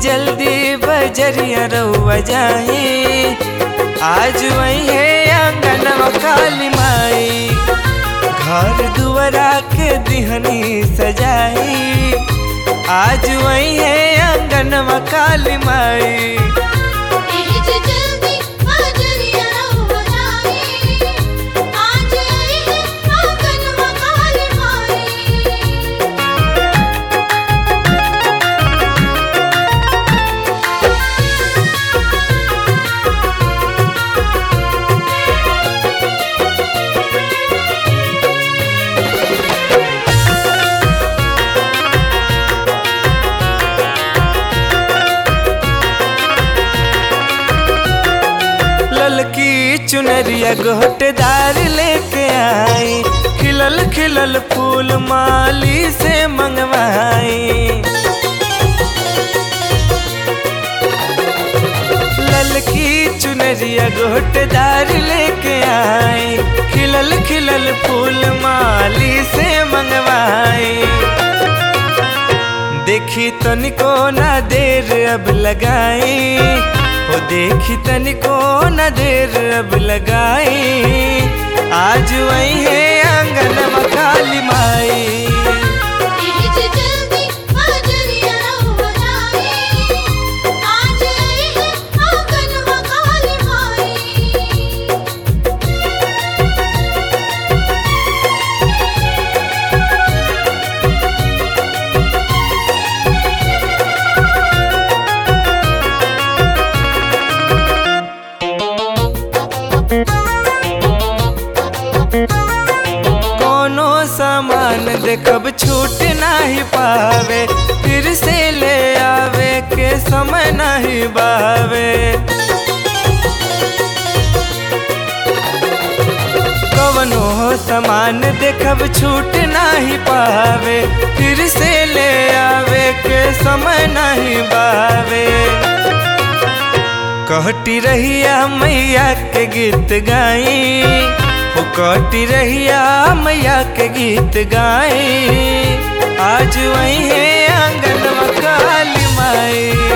जल्दी बजरिया रउआ जाई आज वही है आंगनवा काली माई घर दुआरा के दिहनी सजाई आज वही है आंगनवा काली माई एज जल्दी बजरिया रउआ जाई आज आई है आंगनवा काली माई ललकी चुनरिया गोटदार लेके आई खिलल खिलल फूल माली से मंगवाई ललकी चुनरिया गोटदार लेके आई खिलल खिलल फूल माली से मंगवाई देखी तनिको ना देर अब लगाई हो देखी तनिको ना देर अब लगाई आज वही है आंगन काली माई एज जल्दी बजरिया रउआ जाई आज आई है आंगनवा काली माई कोनो सामान देखब छूट नहीं पावे फिर से ले आवे के समय नहीं बावे कवनो सामान देखब छूट नहीं पावे फिर से ले आवे के समय नहीं बावे कहती रहिया मैया के गीत गाई हो कहती रहिया मैया के गीत गाई आज वही है आंगन काली माई